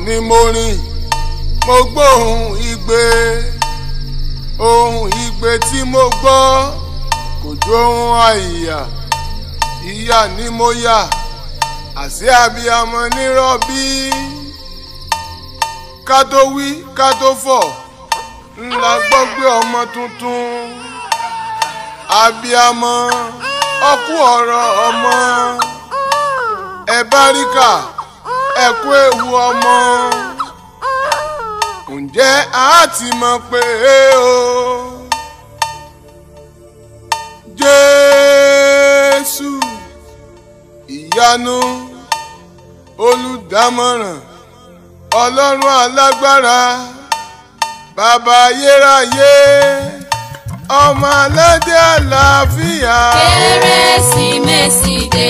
ni mo rìn mo gbóhùn igbe ohùn igbe tí mo gbọ́ kò jó ohùn àìyá ìyá ni mo yà àṣé abiyamọ nírọ̀bí ká tó wí ká tó fọ̀ ńlá gbọ́ pé ọmọ tuntun abiyamọ ọkú ọ̀rọ̀ ọmọ ẹ báríkà ẹ kú ewu ọmọ ǹjẹ́ a ti mọ̀ pé o Jésù ìyanu olùdámọ̀ràn ọlọ́run alágbára bàbá ayérayé ọmọ aládé àlàáfíà. kérésìmesì dé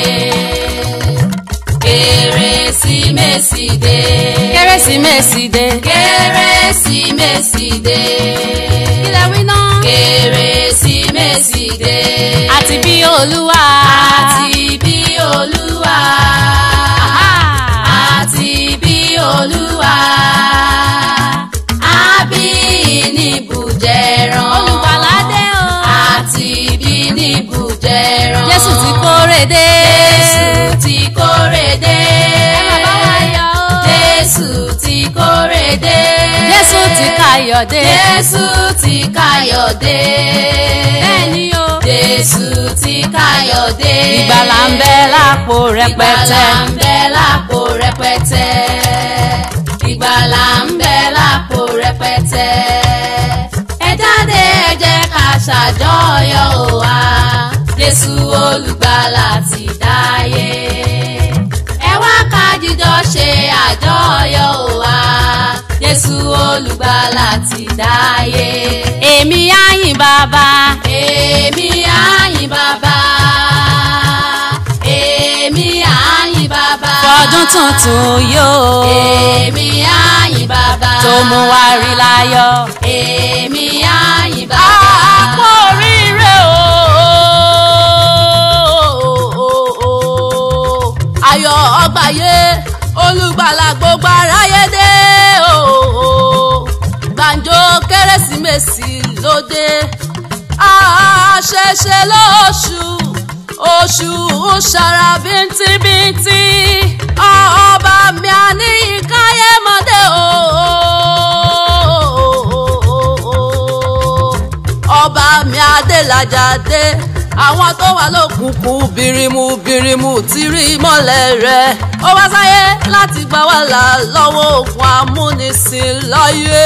kérésìmesì dé kérésìmesì dé. kérésìmesì dé kílẹ̀ wí náà. kérésìmesì dé àti bí olúwa. àti bí olúwa àti bí olúwa àbí níbùjẹran olùgbàlà dé o. àti bí níbùjẹran jésù ti kórè dé. jésù ti kórè dé ẹ má bá wa yọ̀ o. jésù ti kórè dé jésù ti káyọ̀ dé. jésù ti káyọ̀ dé bẹ́ẹ̀ ni o. jésù ti káyọ̀ dé ìgbàlà ń bẹ lápò rẹpẹtẹ. ìgbàlà ń bẹ lápò rẹpẹtẹ ìgbàlà ń bẹ lápò rẹpẹtẹ ẹ jáde ẹ jẹ́ ká ṣàjọyọ̀ o wa jésù olùgbàlà ti dáyé ẹ wá ká jíjọ ṣe àjọyọ̀ o wa jésù olùgbàlà ti dáyé èmi á yìn bàbá. èmi á yìn bàbá èmi á yìn bàbá fọdún tuntun yóò. èmi á yìn bàbá tó mú wa rí láyọ̀. èmi á yìn bàbá àpò oríire o. ayọ̀ ọgbàyé olùgbàlà gbogbo aráyé dé o. gbàǹjo kérésìmesì lóde àṣẹṣe lóṣù oṣù ṣara bíntínbíntí ọba mi àníyàn káyé mọ́dé o ọba mi adélájàdé àwọn tó wà lókùnkùn birimu birimu ti rí mọ́lẹ̀ rẹ̀ ó wá sáyé láti gbà wá là lọ́wọ́ ògùn amúnisìn láyé.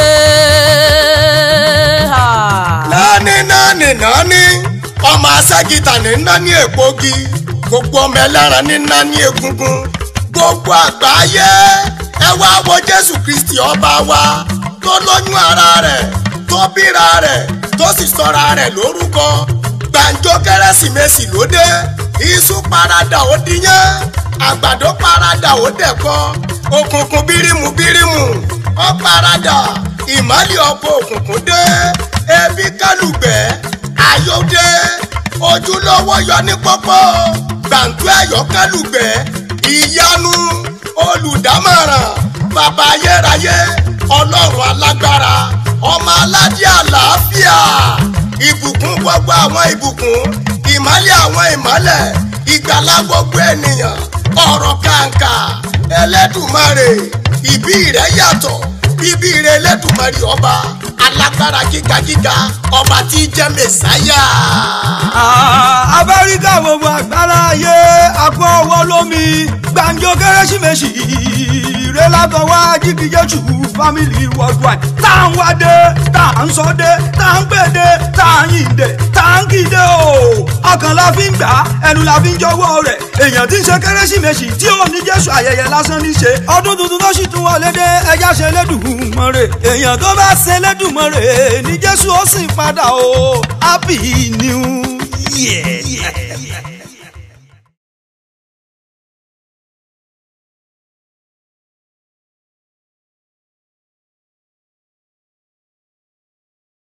nání nání nání ọmọ aságìtà ní nání ègbógi gbogbo ọmọ ẹlẹ́ran ní nání egungun gbogbo àgbáyé ẹ wá wo jésù kristi ọba wa tó lóyún ara rẹ̀ tó bíra rẹ̀ tó sì sọra rẹ̀ lórúkọ gbàǹjo kérésìmesì lóde iṣu parada ó diyán àgbàdo parada ó dẹ̀kọ òkùnkùn bírímù bírímù ó parada ìmọ̀lẹ̀ ọkọ̀ òkùnkùn dé ebi kálùgbẹ́ ayọ̀dẹ ojúlówó yọ ní pọ́pọ́ gbàǹjo ẹ̀yọ́ kálùgbẹ́ ìyanu olùdámọ̀ràn bàbá ayérayé ọlọ́run alágbára ọmọ aládé àlàáfíà ìbùkún gbogbo àwọn ìbùkún ìmọ́lẹ̀ àwọn ìmọ́lẹ̀ ìgbàlá gbogbo ènìyàn ọ̀rọ̀ kàǹkà ẹlẹ́dùmarè ìbí rẹ̀ yàtọ̀ bíbí rẹ̀ ẹlẹ́dùmarè ọba alágbára gígagíga ọba tí í jẹ́ mẹ̀sáyà. abáríkà gbogbo àgbára ayé àpò ọwọ́ lómi gbàǹjo kérésìmesì rẹ látọwọ́ jíkìjẹ́sù family worldwide tá à ń wádé tá à ń sọdé tá à ń gbèdé tá à ń yìndé tá à ń kìdé o ọkàn la fi ń gbà ẹnu la fi ń jọ̀wọ́ rẹ̀ èèyàn tí ń ṣe kérésìmesì tí ò ní jésù ayẹyẹ lásán ní ṣe ọdún tuntun tó sì tún wọlé dé ẹjá ṣe lẹ́dùnmọ́rè èèyàn tó bá ṣe lẹ́dùnmọ́rè ní jésù ó sì padà o happy new year.